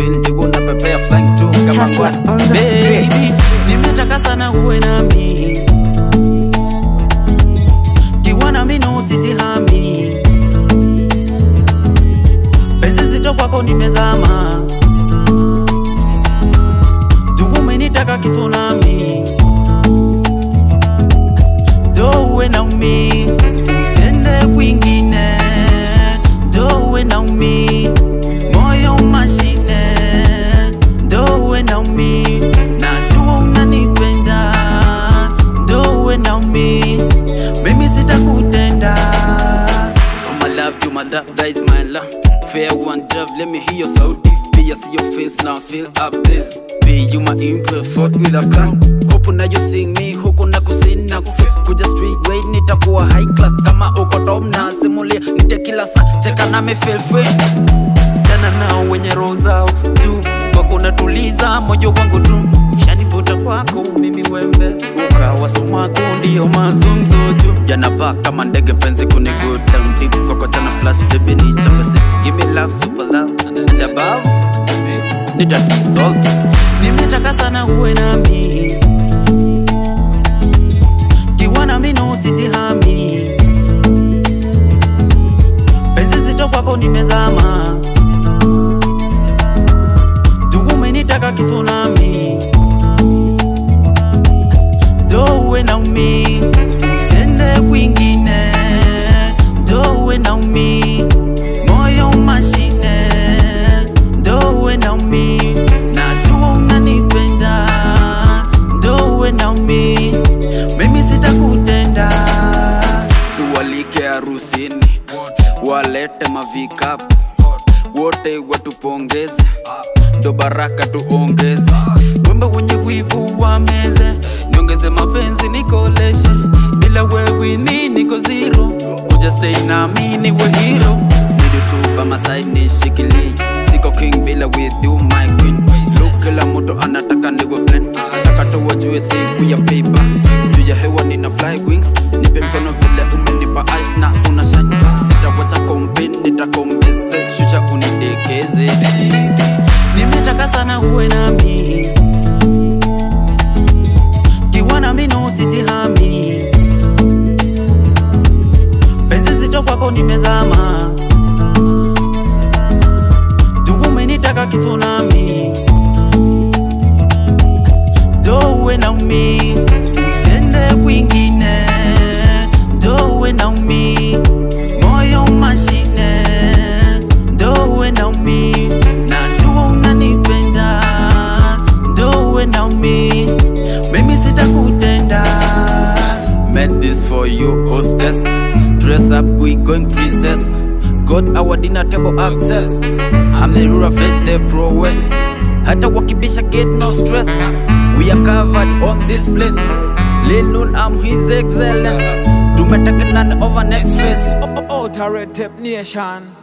feel jibu na pepea flying tu kama Tesla ngwani on the baby beat. nimetaka sana uwe nami kiwa nami na usijihami penzi zito kwako nimezama Jungu umenitaka kitsunami do uwe naumi usiende kwingine do uwe naumi moyo mashine do uwe naumi najua unanipenda do uwe naumi mimi sitakutenda Oh my love, you my love, that is my love. Fair one dove, let me hear your sound. Be I see your face now, feel up this. Be you my impress, fought with a gun. Hope na you sing me, huku na kusini na kufi kuja street way, nitakuwa high class kama uko top na simulia, nite kila saa, cheka na me feel free. Jana nao wenye roho zao juu kwako natuliza moyo wangu tu, ushanivuta kwako mimi wembe, ukawa sumaku ndio mazungumzo tu. Jana pa kama ndege penzi kuni go down deep, kwako tena flash baby ni chapese, give me love super love and above nita dissolve. Nimetaka sana uwe nami kiwa nami na usijihami, penzi zito kwako nimezama Jungu umenitaka kitsunami do uwe naumi usiende kwingine do uwe naumi moyo mashine do uwe naumi najua unanipenda do uwe naumi mimi sitakutenda tuwalike harusini walete mavikapu wote watupongeze ndo baraka tuongeze wembe wenye wivu wa meze niongeze mapenzi nikoleshe bila wewe ni niko zero kuja stay na mi niwe hero Need you tu by my side nishikilie siko king bila with you my queen Look kila mtu anataka niwe blend nataka tu wajue siku ya paper juu ya hewa nina fly wings nipe mkono vile umenipa ice na una shine sitawacha kombe nitakombeze shusha unidekeze nimetaka sana uwe nami kiwa nami na usijihami penzi zito kwako nimezama Jungu umenitaka kitsunami do uwe naumi usiende kwingine do uwe naumi moyo mashine do uwe naumi najua unanipenda do uwe naumi mimi sitakutenda Made this for you hostess Dress up we going princess Got our dinner table access I'm the ruler face the pro way Hata wakibisha get no stress We are covered on this place Lil Nun I'm his excellence Tumetake none over next face Outer Red Tape Nation.